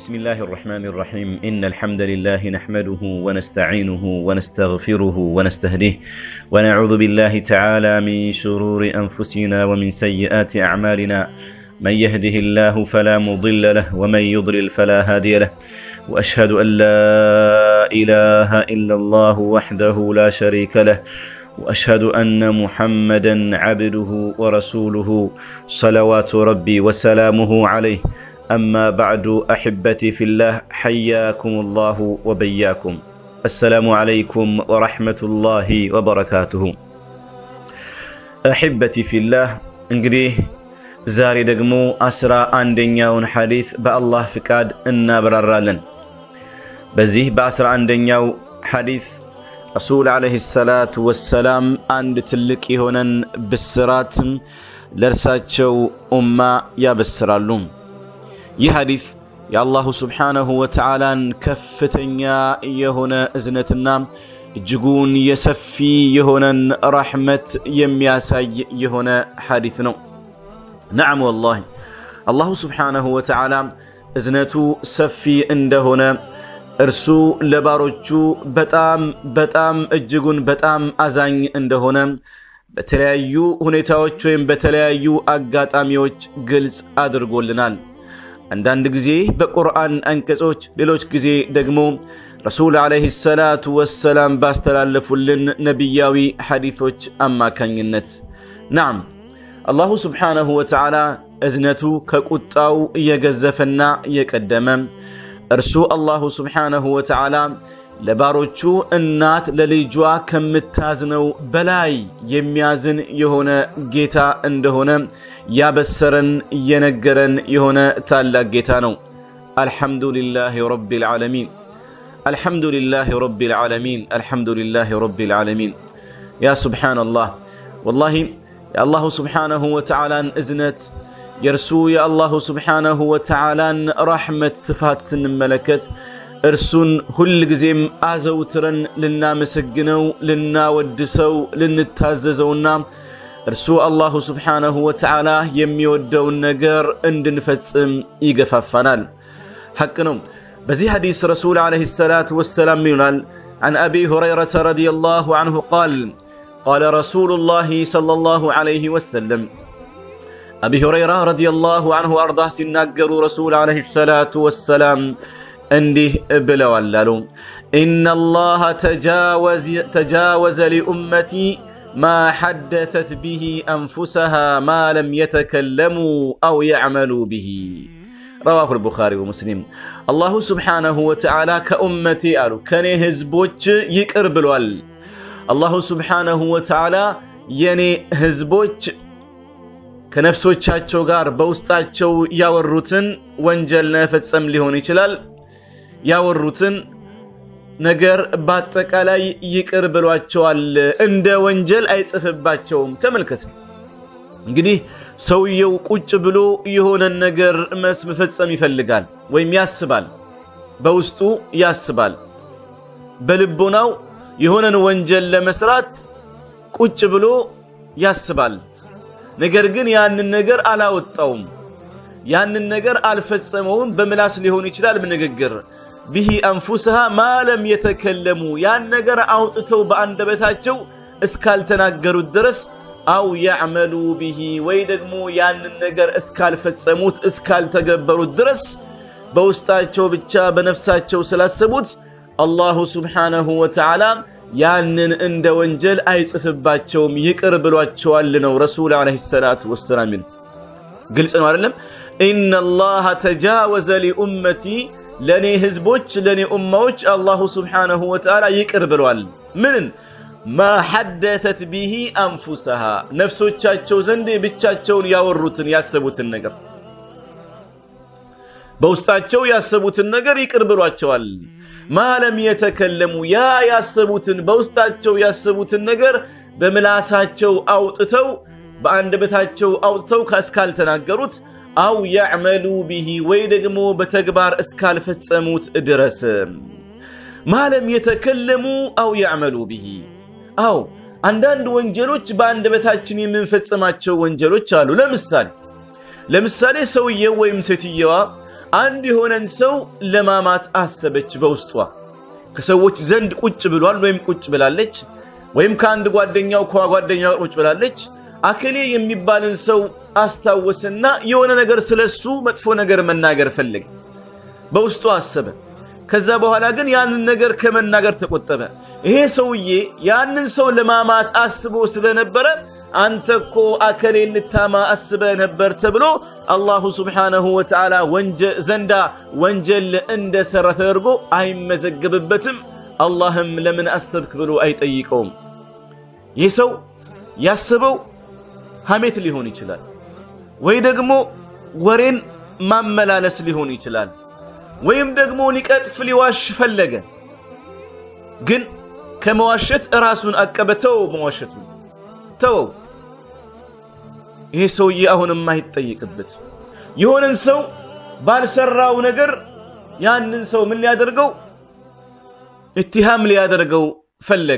بسم الله الرحمن الرحيم إن الحمد لله نحمده ونستعينه ونستغفره ونستهديه ونعوذ بالله تعالى من شرور أنفسنا ومن سيئات أعمالنا من يهده الله فلا مضل له ومن يضلل فلا هادي له وأشهد أن لا إله إلا الله وحده لا شريك له وأشهد أن محمدا عبده ورسوله صلوات ربي وسلامه عليه أما بعد أحبتي في الله حياكم الله وبياكم السلام عليكم ورحمة الله وبركاته أحبتي في الله እንግዲህ ዛሬ ደግሞ አስራ አንደኛውን ሐዲት በአላህ ፍቃድ እናብራራለን በዚህ በአስራ አንደኛው ሐዲት ረሱል ዓለይሂ ሰላቱ ወሰላም አንድ ትልቅ የሆነን ብስራትም ለእርሳቸው ኡማ ያበስራሉ ይህ ሐዲት የአላሁ ስብሓነሁ ወተዓላን ከፍተኛ የሆነ እዝነትና እጅጉን የሰፊ የሆነን ረሕመት የሚያሳይ የሆነ ሐዲት ነው ነዓም ወላሂ አላሁ ስብሓነሁ ወተዓላ እዝነቱ ሰፊ እንደሆነ እርሱ ለባሮቹ በጣም በጣም እጅጉን በጣም አዛኝ እንደሆነ በተለያዩ ሁኔታዎች ወይም በተለያዩ አጋጣሚዎች ግልጽ አድርጎልናል አንዳንድ ጊዜ በቁርአን አንቀጾች ሌሎች ጊዜ ደግሞ ረሱል ዓለይሂ ሰላቱ ወሰላም ባስተላለፉልን ነቢያዊ ሐዲቶች አማካኝነት ናም አላሁ ስብሓነሁ ወተዓላ እዝነቱ ከቁጣው እየገዘፈና እየቀደመ እርሱ አላሁ ስብሓነሁ ወተዓላ ለባሮቹ እናት ለልጇ ከምታዝነው በላይ የሚያዝን የሆነ ጌታ እንደሆነ ያበሰረን እየነገረን የሆነ ታላቅ ጌታ ነው አልሐምዱሊላህ ረቢ ልዓለሚን الحمد لله رب العالمين الحمد لله رب العالمين يا سبحان الله والله يا الله سبحانه وتعالى إذنت يرسو يا الله سبحانه وتعالى رحمة صفات سن ملكت እርሱን ሁል ጊዜም አዘውትረን ልናመሰግነው ልናወድሰው ልንታዘዘውና እርሱ አላሁ ስብሓነሁ ወተዓላ የሚወደውን ነገር እንድንፈጽም ይገፋፋናል ሐቅ ነው بزي حديث رسول عليه الصلاة والسلام ينال عن أبي هريرة رضي الله عنه قال قال رسول الله صلى الله عليه وسلم أبي هريرة رضي الله عنه أرضاه سنقر رسول عليه الصلاة والسلام انده بلوالالو إن الله تجاوز, تجاوز لأمتي ما حدثت به أنفسها ما لم يتكلموا أو يعملوا به رواه البخاري ومسلم አላሁ ስብሓነሁ ወተዓላ ከኡመቴ አሉ ከኔ ህዝቦች ይቅር ብሏል አላሁ ስብሓነሁ ወተዓላ የኔ ህዝቦች ከነፍሶቻቸው ጋር በውስጣቸው ያወሩትን ወንጀል ለመፈጸም ሊሆን ይችላል ያወሩትን ነገር በአጠቃላይ ይቅር ብሏቸዋል እንደ ወንጀል አይጽፍባቸውም ተመልከት እንግዲህ ሰውየው ቁጭ ብሎ የሆነን ነገር መስ መፈጸም ይፈልጋል ወይም ያስባል በውስጡ ያስባል በልቦናው የሆነን ወንጀል ለመስራት ቁጭ ብሎ ያስባል ነገር ግን ያንን ነገር አላወጣውም ያንን ነገር አልፈጸመውም በምላስ ሊሆን ይችላል በንግግር ብሂ አንፉስሃ ማለም የተከለሙ ያን ነገር አውጥተው በአንደበታቸው እስካልተናገሩት ድረስ አው ያዕመሉ ብሂ ወይ ደግሞ ያንን ነገር እስካልፈጸሙት እስካልተገበሩት ድረስ በውስጣቸው ብቻ በነፍሳቸው ስላሰቡት አላሁ ስብሓነሁ ወተዓላ ያንን እንደ ወንጀል አይጽፍባቸውም ይቅር ብሏቸዋል ነው ረሱል ዓለይሂ ሰላቱ ወሰላም ይሉ ግልጽ ነው አይደለም ኢነ አላህ ተጃወዘ ሊኡመቲ ለእኔ ህዝቦች ለእኔ ኡማዎች አላሁ ስብሓነሁ ወተዓላ ይቅር ብሏል ምንን ማ ሐደተት ቢሂ አንፉሰሃ ነፍሶቻቸው ዘንድ ብቻቸውን ያወሩትን ያሰቡትን ነገር በውስጣቸው ያሰቡትን ነገር ይቅር ብሏቸዋል ማለም የተከለሙ ያ ያሰቡትን በውስጣቸው ያሰቡትን ነገር በምላሳቸው አውጥተው በአንደበታቸው አውጥተው እስካልተናገሩት አው ያዕመሉ ቢሂ ወይ ደግሞ በተግባር እስካልፈጸሙት ድረስ ማለም የተከለሙ አው ያዕመሉ ቢሂ አው አንዳንድ ወንጀሎች በአንደበታችን የምንፈጽማቸው ወንጀሎች አሉ ለምሳሌ ለምሳሌ ሰውየው ወይም ሴትየዋ አንድ የሆነን ሰው ለማማት አሰበች በውስጧ ከሰዎች ዘንድ ቁጭ ብሏል ወይም ቁጭ ብላለች ወይም ከአንድ ጓደኛው ከጓደኛው ቁጭ ብላለች አከሌ የሚባልን ሰው አስታወስና የሆነ ነገር ስለሱ መጥፎ ነገር መናገር ፈለገ በውስጡ አሰበ ከዛ በኋላ ግን ያንን ነገር ከመናገር ተቆጠበ ይሄ ሰውዬ ያንን ሰው ለማማት አስቦ ስለነበረ አንተ እኮ አከሌ ልታማ አስበ ነበር ተብሎ አላሁ ስብሓነሁ ወተዓላ ዘንዳ ወንጀል እንደሰራ ተደርጎ አይመዘገብበትም አላህም ለምን አሰብክ ብሎ አይጠይቀውም ይህ ሰው ያስበው ሐሜት ሊሆን ይችላል ወይ ደግሞ ወሬን ማመላለስ ሊሆን ይችላል ወይም ደግሞ ሊቀጥፍ ሊዋሽ ፈለገ ግን ከመዋሸት ራሱን አቀበ ተወው መዋሸቱ ተወው ይሄ ሰውዬ አሁንም አይጠይቅበት የሆነን ሰው ባልሰራው ነገር ያንን ሰው ምን ሊያደርገው እትሃም ሊያደርገው ፈለገ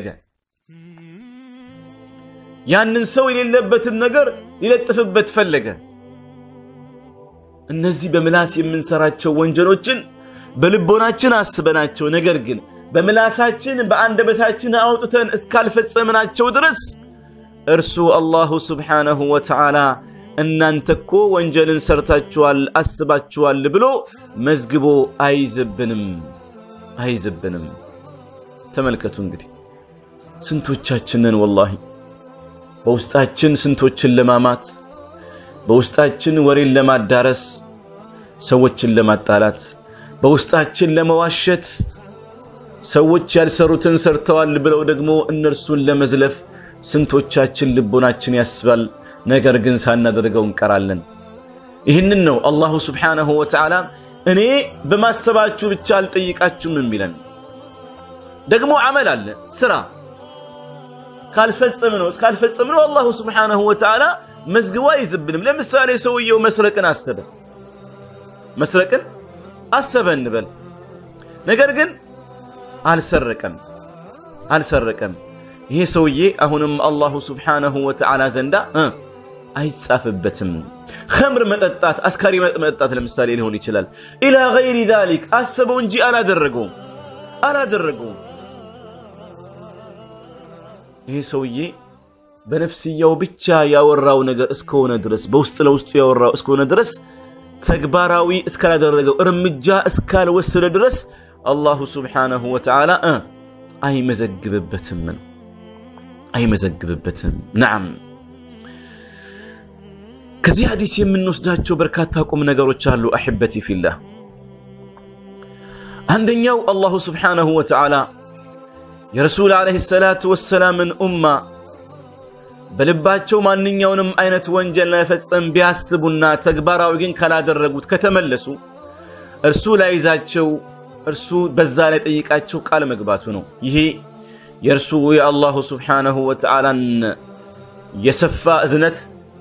ያንን ሰው የሌለበትን ነገር ሊለጥፍበት ፈለገ እነዚህ በምላስ የምንሰራቸው ወንጀሎችን በልቦናችን አስበናቸው ነገር ግን በምላሳችን በአንደበታችን አውጥተን እስካልፈጸምናቸው ድረስ እርሱ አላሁ ስብሓነሁ ወተዓላ እናንተ እኮ ወንጀልን ሰርታችኋል አስባችኋል ብሎ መዝግቦ አይዝብንም አይዝብንም ተመልከቱ እንግዲህ ስንቶቻችንን ወላሂ በውስጣችን ስንቶችን ለማማት በውስጣችን ወሬን ለማዳረስ ሰዎችን ለማጣላት በውስጣችን ለመዋሸት ሰዎች ያልሰሩትን ሰርተዋል ብለው ደግሞ እነርሱን ለመዝለፍ ስንቶቻችን ልቦናችን ያስባል ነገር ግን ሳናደርገው እንቀራለን ይህንን ነው አላሁ ስብሓነሁ ወተዓላ እኔ በማሰባችሁ ብቻ አልጠይቃችሁም የሚለን ደግሞ አመል አለ ስራ ካልፈጸም ነው እስካልፈጸም ነው አላሁ ስብሓነሁ ወተዓላ መዝግቦ አይዝብንም ለምሳሌ ሰውየው መስረቅን አሰበ መስረቅን አሰበ እንበል ነገር ግን አልሰረቀም አልሰረቀም ይሄ ሰውዬ አሁንም አላሁ ስብሓነሁ ወተዓላ ዘንዳ አይጻፍበትም ኸምር መጠጣት አስካሪ መጠጣት ለምሳሌ ሊሆን ይችላል ኢላ ገይሪ ዛሊክ አሰበው እንጂ አላደረገውም አላደረገውም ይሄ ሰውዬ በነፍስያው ብቻ ያወራው ነገር እስከሆነ ድረስ በውስጥ ለውስጡ ያወራው እስከሆነ ድረስ ተግባራዊ እስካላደረገው እርምጃ እስካልወሰደ ድረስ አላሁ ስብሓነሁ ወተዓላ አይመዘግብበትም አይመዘግብበትም ነዓም ከዚህ ሐዲስ የምንወስዳቸው በርካታ ቁም ነገሮች አሉ አሕበቲ ፊላህ አንደኛው አላሁ ስብሓነሁ ወተዓላ የረሱል ዓለይሂ ሰላቱ ወሰላምን ኡማ በልባቸው ማንኛውንም አይነት ወንጀል ለመፈጸም ቢያስቡና ተግባራዊ ግን ካላደረጉት ከተመለሱ እርሱ ላይዛቸው እርሱ በዛ ላይ ጠይቃቸው ቃል መግባቱ ነው ይሄ የእርሱ የአላሁ ስብሓነሁ ወተዓላን የሰፋ እዝነት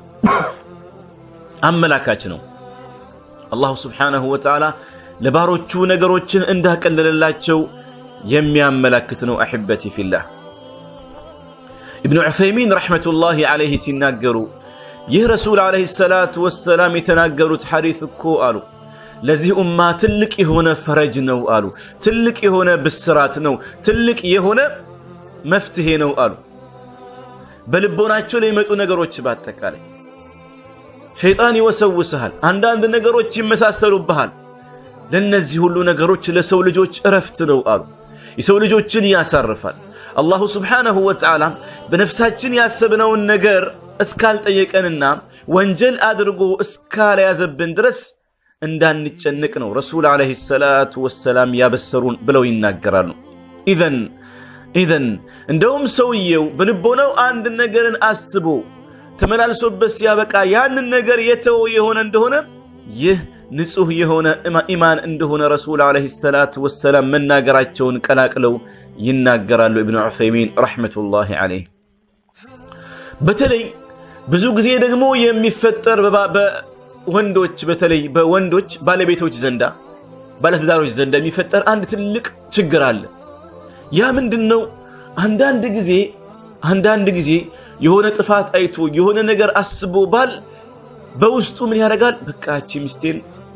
አመላካች ነው አላሁ ስብሓነሁ ወተዓላ ለባሮቹ ነገሮችን እንዳቀለለላቸው የሚያመላክት ነው አሕበቲ ፊላህ ኢብኑ ዑሰይሚን ረሕመቱላሂ ዓለይህ ሲናገሩ ይህ ረሱል ዓለይሂ ሰላቱ ወሰላም የተናገሩት ሐዲት እኮ አሉ ለዚህ ኡማ ትልቅ የሆነ ፈረጅ ነው አሉ ትልቅ የሆነ ብስራት ነው ትልቅ የሆነ መፍትሄ ነው አሉ በልቦናቸው ላይ የመጡ ነገሮች በአጠቃላይ ሸይጣን ይወሰውስሃል አንዳንድ ነገሮች ይመሳሰሉብሃል ለእነዚህ ሁሉ ነገሮች ለሰው ልጆች እረፍት ነው አሉ የሰው ልጆችን ያሳርፋል አላሁ ስብሓነሁ ወተዓላ በነፍሳችን ያሰብነውን ነገር እስካልጠየቀንና ወንጀል አድርጎ እስካልያዘብን ድረስ እንዳንጨንቅ ነው ረሱል ዓለይሂ ሰላቱ ወሰላም ያበሰሩን ብለው ይናገራሉ ኢዘን ኢዘን እንደውም ሰውየው በልቦናው አንድ ነገርን አስቦ ተመላልሶበት ሲያበቃ ያንን ነገር የተወ የሆነ እንደሆነ ይህ ንጹህ የሆነ ኢማን እንደሆነ ረሱል ዓለይሂ ሰላቱ ወሰላም መናገራቸውን ቀላቅለው ይናገራሉ ኢብኑ ዑሰይሚን ረሕመቱላሂ ዓለይህ በተለይ ብዙ ጊዜ ደግሞ የሚፈጠር በወንዶች በተለይ በወንዶች ባለቤቶች ዘንዳ ባለትዳሮች ዘንዳ የሚፈጠር አንድ ትልቅ ችግር አለ ያ ምንድን ነው አንዳንድ ጊዜ አንዳንድ ጊዜ የሆነ ጥፋት አይቶ የሆነ ነገር አስቦ ባል በውስጡ ምን ያደርጋል በቃ እቺ ሚስቴን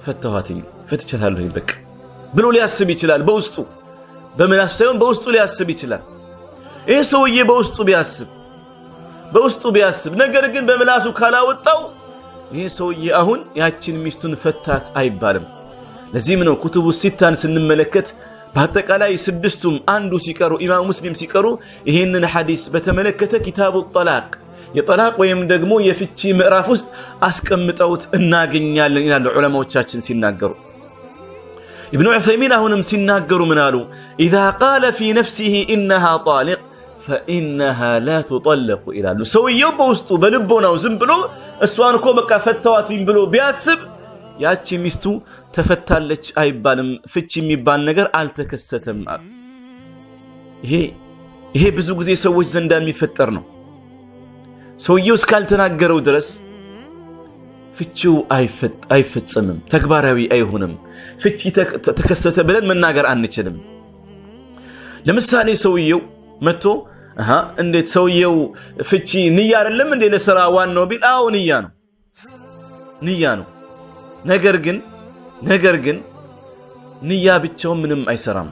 ፈተኋትኝ ፈትቻታለሁኝ በቃ ብሎ ሊያስብ ይችላል። በውስጡ በምላሱ ሳይሆን በውስጡ ሊያስብ ይችላል። ይህ ሰውዬ በውስጡ ቢያስብ በውስጡ ቢያስብ ነገር ግን በምላሱ ካላወጣው ይህ ሰውዬ አሁን ያችን ሚስቱን ፈታት አይባልም። ለዚህም ነው ኩቱቡ ሲታን ስንመለከት በአጠቃላይ ስድስቱም አንዱ ሲቀሩ ኢማም ሙስሊም ሲቀሩ ይህንን ሐዲስ በተመለከተ ኪታቡ ጠላቅ የጠላቅ ወይም ደግሞ የፍቺ ምዕራፍ ውስጥ አስቀምጠውት እናገኛለን ይላሉ ዑለማዎቻችን ሲናገሩ። ኢብኑ ዑሰይሚን አሁንም ሲናገሩ ምን አሉ? ኢዛ ቃለ ፊ ነፍሲሂ ኢነሃ ጣሊቅ ፈኢነሃ ላ ቱጠለቁ ይላሉ። ሰውየው በውስጡ በልቦናው ዝም ብሎ እሷን እኮ በቃ ፈተዋትኝ ብሎ ቢያስብ ያቺ ሚስቱ ተፈታለች አይባልም። ፍቺ የሚባል ነገር አልተከሰተም አሉ። ይሄ ይሄ ብዙ ጊዜ ሰዎች ዘንዳ የሚፈጠር ነው። ሰውየው እስካልተናገረው ድረስ ፍቺው አይፈጸምም፣ ተግባራዊ አይሆንም። ፍቺ ተከሰተ ብለን መናገር አንችልም። ለምሳሌ ሰውየው መጥቶ እንዴት ሰውየው ፍቺ ንያ አይደለም እንዴ ለስራ ዋናው ቢል፣ አዎ ንያ ነው ንያ ነው። ነገር ግን ነገር ግን ንያ ብቻውን ምንም አይሰራም።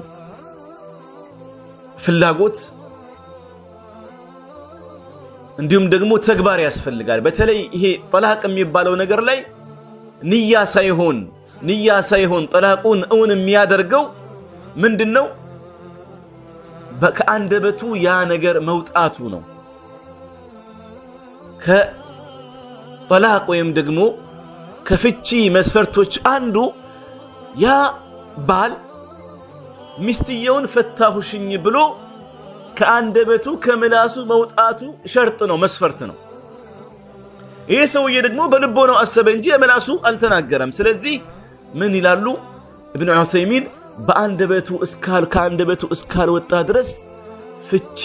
ፍላጎት እንዲሁም ደግሞ ተግባር ያስፈልጋል። በተለይ ይሄ ጠላቅ የሚባለው ነገር ላይ ንያ ሳይሆን ንያ ሳይሆን ጠላቁን እውን የሚያደርገው ምንድን ነው? ከአንደበቱ ያ ነገር መውጣቱ ነው። ከጠላቅ ወይም ደግሞ ከፍቺ መስፈርቶች አንዱ ያ ባል ሚስትየውን ፈታሁሽኝ ብሎ ከአንደበቱ ከምላሱ መውጣቱ ሸርጥ ነው፣ መስፈርት ነው። ይህ ሰውዬ ደግሞ በልቦናው አሰበ እንጂ የምላሱ አልተናገረም። ስለዚህ ምን ይላሉ እብን ዑሰይሚን በአንደበቱ እስካል ከአንደበቱ እስካልወጣ ድረስ ፍቺ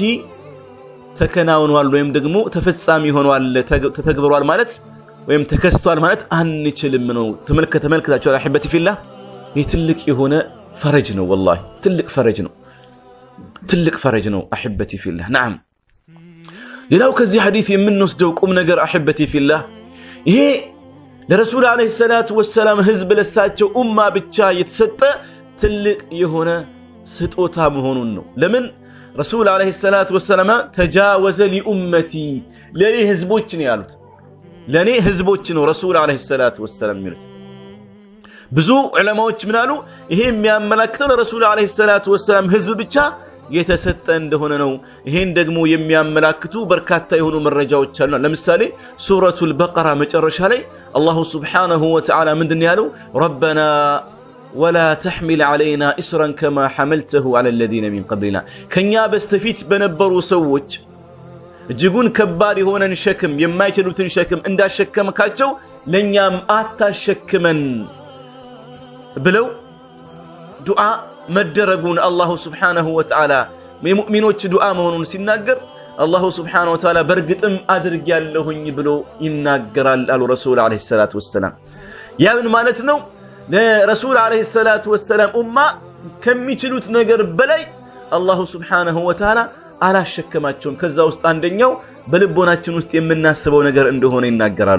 ተከናውኗል ወይም ደግሞ ተፈጻሚ ሆኗል ተተግብሯል ማለት ወይም ተከስቷል ማለት አንችልም ነው። ተመልከ ተመልክታችኋል። አሕበቲ ፊላህ ይህ ትልቅ የሆነ ፈረጅ ነው። ወላሂ ትልቅ ፈረጅ ነው። ትልቅ ፈረጅ ነው። አሕበቲ ፊላህ ነዓም። ሌላው ከዚህ ሐዲት የምንወስደው ቁም ነገር አሕበቲ ፊላህ ይሄ ለረሱል ዓለይሂ ሰላቱ ወሰላም ህዝብ ለሳቸው ኡማ ብቻ የተሰጠ ትልቅ የሆነ ስጦታ መሆኑን ነው። ለምን ረሱል ዓለይሂ ሰላቱ ወሰላም ተጃወዘ ሊኡመቲ ለእኔ ህዝቦች ነው ያሉት። ለእኔ ህዝቦች ነው ረሱል ዓለይሂ ሰላቱ ወሰላም የሚሉት። ብዙ ዑለማዎች ምን አሉ? ይሄ የሚያመላክተው ለረሱል ዓለይሂ ሰላቱ ወሰላም ህዝብ ብቻ የተሰጠ እንደሆነ ነው። ይሄን ደግሞ የሚያመላክቱ በርካታ የሆኑ መረጃዎች አሉ። ለምሳሌ ሱረቱል በቀራ መጨረሻ ላይ አላሁ ስብሓነሁ ወተዓላ ምንድን ያለው? ረበና ወላ ተሕሚል ዓለይና እስረን ከማ ሐመልተሁ ዓላ ለዚነ ሚን ቀብሊና ከእኛ በስተፊት በነበሩ ሰዎች እጅጉን ከባድ የሆነን ሸክም የማይችሉትን ሸክም እንዳሸከምካቸው ለእኛም አታሸክመን ብለው ዱዓ መደረጉን አላሁ ስብሓነሁ ወተዓላ የሙእሚኖች ዱዓ መሆኑን ሲናገር አላሁ ስብሓነሁ ወተዓላ በእርግጥም አድርጌያለሁኝ ብሎ ይናገራል አሉ ረሱል ዓለይሂ ሰላቱ ወሰላም። ያ ምን ማለት ነው? ለረሱል ዓለይሂ ሰላቱ ወሰላም ኡማ ከሚችሉት ነገር በላይ አላሁ ስብሓነሁ ወተዓላ አላሸከማቸውም። ከዛ ውስጥ አንደኛው በልቦናችን ውስጥ የምናስበው ነገር እንደሆነ ይናገራሉ።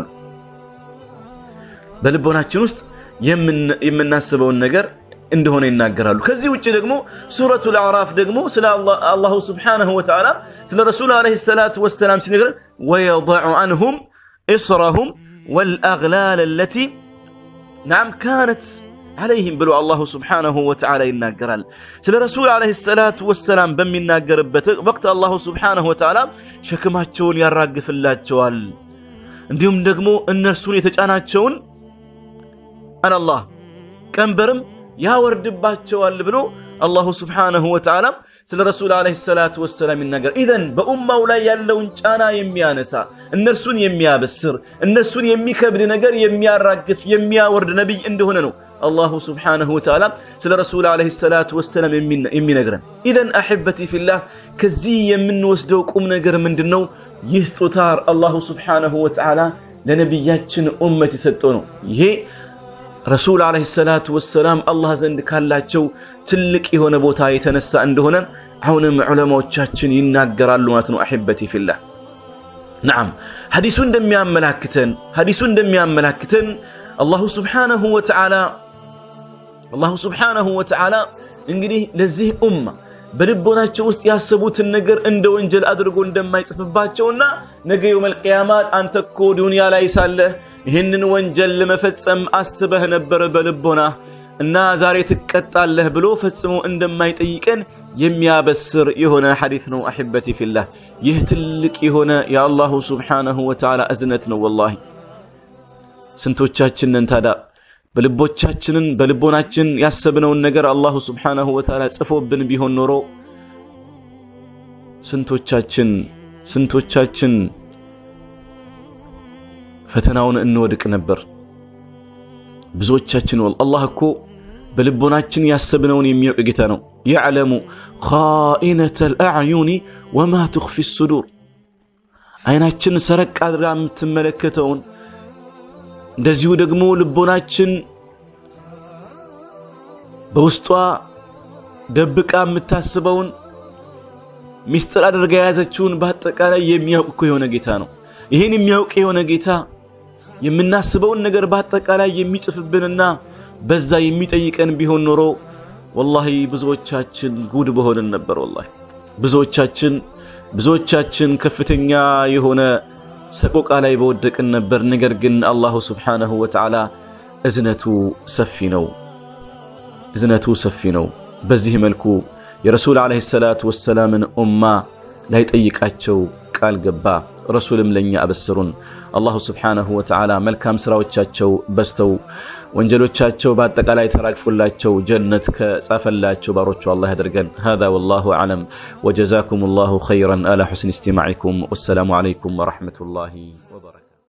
በልቦናችን ውስጥ የምናስበውን ነገር እንደሆነ ይናገራሉ። ከዚህ ውጭ ደግሞ ሱረቱል አዕራፍ ደግሞ ስለ አላሁ ስብሓነሁ ወተዓላ ስለ ረሱል ዓለይሂ ሰላቱ ወሰላም ሲነግረን ወየضዑ አንሁም እስረሁም ወልአግላል አለቲ ናም ካነት ዓለይህም ብሎ አላሁ ስብሓነሁ ወተዓላ ይናገራል። ስለ ረሱል ዓለይሂ ሰላቱ ወሰላም በሚናገርበት ወቅት አላሁ ስብሓነሁ ወተዓላ ሸክማቸውን ያራግፍላቸዋል። እንዲሁም ደግሞ እነርሱን የተጫናቸውን አላህ ቀንበርም ያወርድባቸዋል ብሎ አላሁ ስብሓነሁ ወተዓላ ስለ ረሱል ዓለይሂ ሰላቱ ወሰላም ይናገር። ኢዘን በኡማው ላይ ያለውን ጫና የሚያነሳ እነርሱን የሚያበስር እነርሱን የሚከብድ ነገር የሚያራግፍ የሚያወርድ ነቢይ እንደሆነ ነው አላሁ ስብሓነሁ ወተዓላ ስለ ረሱል ዓለይሂ ሰላቱ ወሰላም የሚነግረን። ኢዘን አሕበቲ ፊላህ ከዚህ የምንወስደው ቁም ነገር ምንድን ነው? ይህ ስጦታ አላሁ ስብሓነሁ ወተዓላ ለነቢያችን ኡመት የሰጠው ነው። ይሄ ረሱል ዓለይሂ ሰላቱ ወሰላም አላህ ዘንድ ካላቸው ትልቅ የሆነ ቦታ የተነሳ እንደሆነ አሁንም ዑለማዎቻችን ይናገራሉ ማለት ነው። አሕበቲ ፊላህ ነዓም ሐዲሱ እንደሚያመላክተን ሐዲሱ እንደሚያመላክተን አላሁ ስብሓነሁ ወተዓላ አላሁ ስብሓነሁ ወተዓላ እንግዲህ ለዚህ ኡማ በልቦናቸው ውስጥ ያሰቡትን ነገር እንደ ወንጀል አድርጎ እንደማይጽፍባቸውና ነገ የውመል ቂያማ አንተ እኮ ዱንያ ላይ ሳለህ ይህንን ወንጀል ለመፈጸም አስበህ ነበር በልቦና እና ዛሬ ትቀጣለህ ብሎ ፈጽሞ እንደማይጠይቀን የሚያበስር የሆነ ሐዲት ነው። አሕበቲ ፊላህ ይህ ትልቅ የሆነ የአላሁ ስብሓነሁ ወተዓላ እዝነት ነው። ወላሂ ስንቶቻችንን ታዳ በልቦቻችንን በልቦናችን ያሰብነውን ነገር አላሁ ስብሓነሁ ወተዓላ ጽፎብን ቢሆን ኖሮ ስንቶቻችን ስንቶቻችን ፈተናውን እንወድቅ ነበር። ብዙዎቻችን ወል አላህ እኮ በልቦናችን ያሰብነውን የሚያውቅ ጌታ ነው። የዕለሙ ኻኢነተል አዕዩኒ ወማ ትኽፊ ሱዱር አይናችን ሰረቅ አድርጋ የምትመለከተውን እንደዚሁ ደግሞ ልቦናችን በውስጧ ደብቃ የምታስበውን ሚስጥር አድርጋ የያዘችውን በአጠቃላይ የሚያውቅ እኮ የሆነ ጌታ ነው። ይህን የሚያውቅ የሆነ ጌታ የምናስበውን ነገር በአጠቃላይ የሚጽፍብንና በዛ የሚጠይቀን ቢሆን ኖሮ ወላሂ ብዙዎቻችን ጉድ በሆንን ነበር። ወላሂ ብዙዎቻችን ብዙዎቻችን ከፍተኛ የሆነ ሰቆቃ ላይ በወደቅን ነበር። ነገር ግን አላሁ ስብሓነሁ ወተዓላ እዝነቱ ሰፊ ነው፣ እዝነቱ ሰፊ ነው። በዚህ መልኩ የረሱል ዓለይሂ ሰላቱ ወሰላምን ኡማ ላይጠይቃቸው ቃል ገባ። ረሱልም ለእኛ አበስሩን። አላሁ ስብሓነሁ ወተዓላ መልካም ስራዎቻቸው በዝተው ወንጀሎቻቸው በአጠቃላይ ተራግፎላቸው ጀነት ከጻፈላቸው ባሮቹ አላህ ያደርገን። ሃዛ ወላሁ አዕለም ወጀዛኩም ላሁ ኸይረን አላ ሑስኒ እስቲማዒኩም ወሰላሙ ዓለይኩም ወረሕመቱላሂ ወበረካቱ።